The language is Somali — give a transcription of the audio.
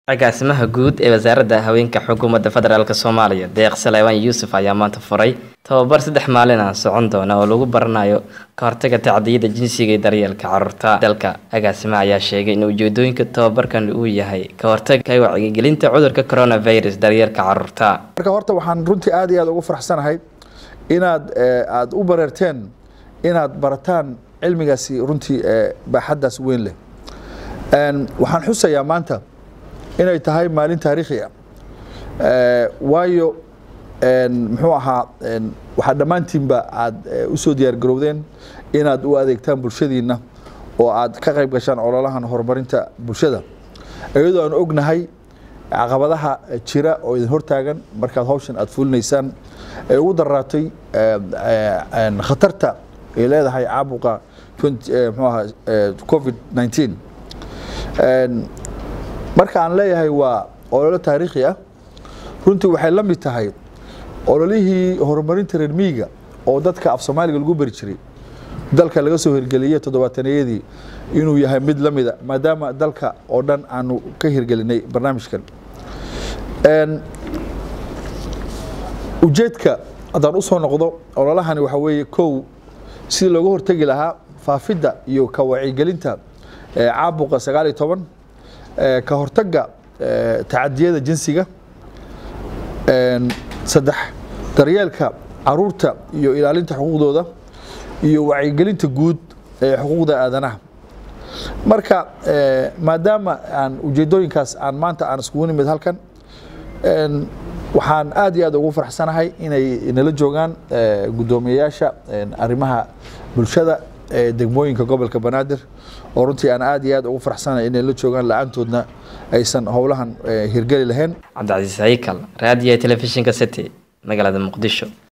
agaasimaha guud ee wasaaradda haweenka xukuumadda federaalk soomaaliya deeq salewaan yuusuf ayaa maanta furay tababar saddex maalin ah socon doona oo lagu baranayo ka hortaga tacdiyada jinsiga iyo daryeelka caruurta dalka agaasimaha ayaa sheegay in ujeedooyinka tababarkan uu yahay ka hortaga wacyigelinta cudurka coronavirus daryeelka caruurta marka horta waxaan runtii aad iyo aad ugu faraxsanahay inaad aada u bareerteen inaad barataan cilmigaasi runtii baaxaddaas weyn leh waxaan xusayaa maanta inay tahay maalin taariikhi ah waayo muxuu ahaa waxaad dhammaantiinba aad u soo diyaar garowdeen inaad u adeegtaan bulshadiinna oo aad ka qayb gashaan ololahan horumarinta bulshada iyadoo aan ognahay caqabadaha jira oo idin hortaagan markaad hawshan aad fulinaysaan ee ugu daraatay khatarta ay leedahay caabuqa mxuu ahaa covid 19 marka aan leeyahay waa ololo taariikhi ah runtii waxay la mid tahay ololihii horumarinta reer miyiga oo dadka af soomaaliga lagu beri jiray dalka laga soo hirgeliyey toddobaataneyadii inuu yahay mid la mida maadaama dalka oo dhan aanu ka hirgelinay barnaamijkan ujeedka haddaan usoo noqdo ololahani waxaa weeye kow sidii looga hortegi lahaa faafidda iyo ka wacyigelinta caabuqa sagaal iyo toban ka hortagga tacadiyada jinsiga saddex daryeelka caruurta iyo ilaalinta xuquuqdooda iyo wacyigelinta guud ee xuquuqda aadanaha marka maadaama aan ujeedooyinkaas aan maanta aan iskugu nimid halkan waxaan aad iyo aad ugu faraxsanahay inay nala joogaan guddoomiyeyaasha arrimaha bulshada ee degmooyinka gobolka banaadir oo runtii aan aad iyo aad ugu faraxsanahay inay la joogaan la-aantoodna aysan howlahan hirgeli lahayn cabdicasiis haykal raadiyo telefishinka city magaalada muqdisho